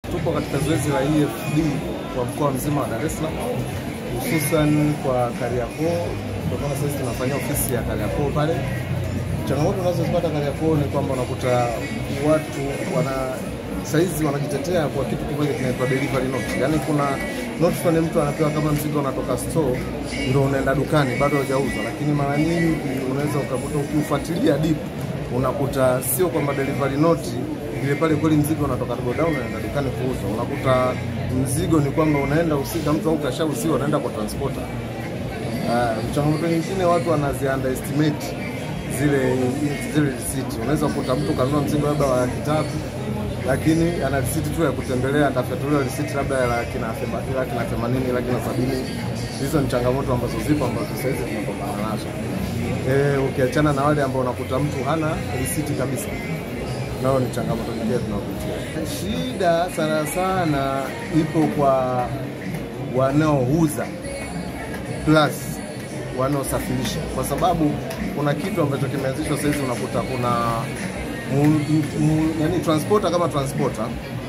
Tupo katika zoezi la EFD kwa mkoa mzima wa Dar es Salaam, hususan kwa Kariakoo. Ndio maana sasa tunafanyia ofisi ya Kariakoo pale. Changamoto unazozipata Kariakoo ni kwamba unakuta watu wana saizi wanajitetea kwa kitu kimoja kinaitwa delivery note, yaani kuna note fulani mtu anapewa kama mzigo unatoka store ndio unaenda dukani bado haujauzwa, lakini mara nyingi unaweza ukakuta ukiufuatilia deep unakuta sio kwamba delivery note ile pale kweli mzigo unatoka godown unaenda dukani kuuzwa. Unakuta mzigo ni kwamba unaenda husika mtu au kashauziwa unaenda kwa transporter. Uh, changamoto nyingine watu wanazi underestimate zile zile receipt. Unaweza kukuta mtu kanunua mzigo labda wa laki tatu lakini ana risiti tu ya kutembelea, atafatuliwa risiti labda ya laki na thema- laki na themanini, laki na sabini. Hizo ni changamoto ambazo zipo ambazo sasa hizi tunapambana nazo. Eh, ukiachana na wale ambao unakuta mtu hana risiti kabisa, nao ni changamoto nyingine tunaopitia. Shida sana sana ipo kwa wanaouza plus wanaosafirisha, kwa sababu kuna kitu ambacho kimeanzishwa sasa hizi, unakuta kuna mu, mu, yani transporter kama transporter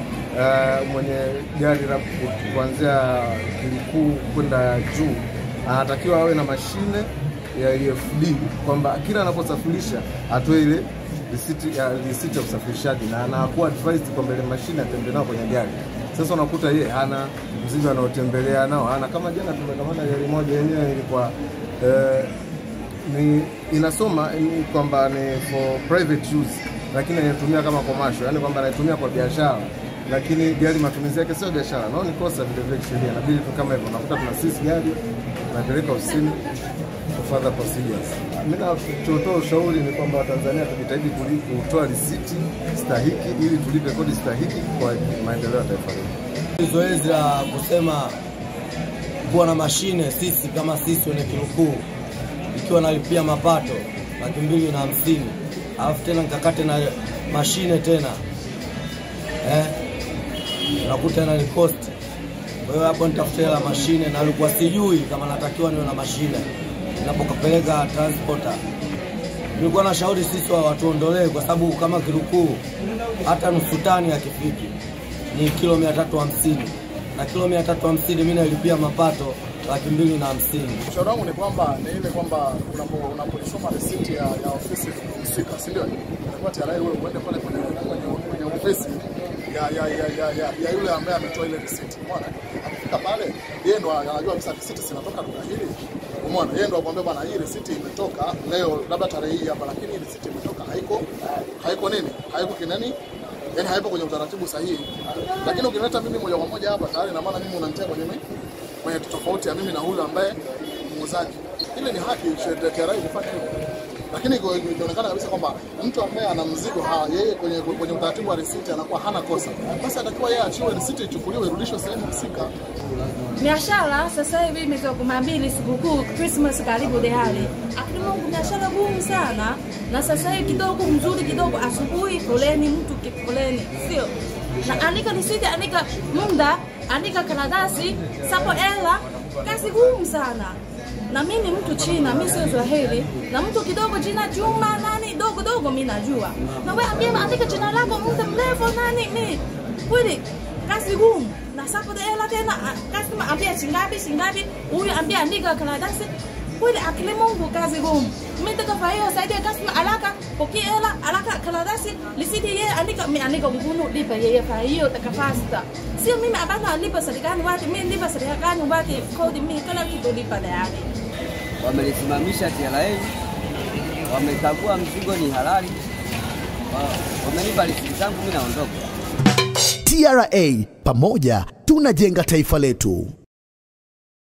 uh, mwenye gari la ku- kuanzia kilikuu kwenda juu anatakiwa awe na mashine ya EFD kwamba kila anaposafirisha atoe ile risiti ya risiti ya usafirishaji na anakuwa advised kwamba ile mashine atembee nao kwenye gari. Sasa unakuta yeye hana mzigo anaotembelea nao hana. Kama jana tumekamata gari moja yenyewe ilikuwa eh, ni inasoma ni kwamba ni for private use, lakini anaitumia kama commercial, yani kwamba anaitumia kwa biashara, lakini gari matumizi yake sio biashara. Nao ni kosa vile vile kisheria, inabidi tu kama hivyo, unakuta tuna sisi gari tunapeleka ofisini for further procedures. Mimi nachotoa ushauri ni kwamba Watanzania tujitahidi kuli- kutoa risiti stahiki ili tulipe kodi stahiki kwa maendeleo ya taifa letu. Zoezi la kusema kuwa na mashine sisi kama sisi wenye Kilukuu ikiwa nalipia mapato laki mbili na hamsini alafu tena nikakate na mashine tena eh, nakuta tena ni cost. Kwa hiyo hapo nitafute hela mashine, na alikuwa sijui kama natakiwa niwe na mashine ninapokapeleka transporter. Nilikuwa na shauri sisi wa watuondolee, kwa sababu kama Kilukuu hata nusu tani hakifiki ni kilo mia tatu hamsini na kilo mia tatu hamsini mi nailipia mapato laki mbili na hamsini. Ushauri wangu ni kwamba ni ile kwamba unapo- unapoisoma risiti ya, ya ofisi husika, si ndio? Inakuwa tayari wewe uende pale kwenye kwenye kwenye ofisi ya ya ya ya, ya, ya yule ambaye ametoa ile risiti. Umeona? Akifika pale yeye ndo anajua kabisa risiti zinatoka duka hili. Umeona? Yeye ndo akwambia bwana, hii risiti imetoka leo labda tarehe hii hapa, lakini hii risiti imetoka haiko haiko nini? Haiko kinani? Yaani haipo kwenye utaratibu sahihi. Lakini ukileta mimi moja kwa moja hapa tayari na maana mimi unanitia kwenye mimi kwenye tofauti ya mimi na huyu ambaye muuzaji. Ile ni haki sheria TRA kufanya hivyo, lakini iko- ikionekana kabisa kwamba mtu ambaye ana mzigo ha, yeye kwenye, kwenye utaratibu wa risiti anakuwa hana kosa, basi atakiwa yeye achiwe risiti ichukuliwe irudishwe sehemu husika. Biashara sasa hivi imetoka kumi na mbili sikukuu Christmas karibu tayari. Akili Mungu biashara gumu sana, na sasa hivi kidogo mzuri kidogo, asubuhi foleni, mtu ki- foleni, sio na andika risiti, andika muda, andika karatasi, sapo ela, kazi gumu sana. Na mimi ni mtu China, mimi sio Swahili, na mtu kidogo jina Juma nani dogo dogo mimi najua, na wewe ambie andika jina lako muda mrefu nani mimi kweli kazi gumu na sapo de hela tena a- customer ambia shingapi shingapi huyu ambia andika karatasi kweli akili Mungu kazi gumu mimi nataka fahiyo saidi ya customer alaka pokea hela alaka karatasi lisiti yeye andika mimi andika mkunu lipa yeye fahiyo taka faster sio mimi abana lipa serikali wati mimi lipa serikali wati kodi mimi kila kitu lipa tayari wamelisimamisha TRA, wamekagua mzigo ni halali, wa- wamenipa risiti zangu, mimi naondoka. TRA, pamoja tunajenga taifa letu.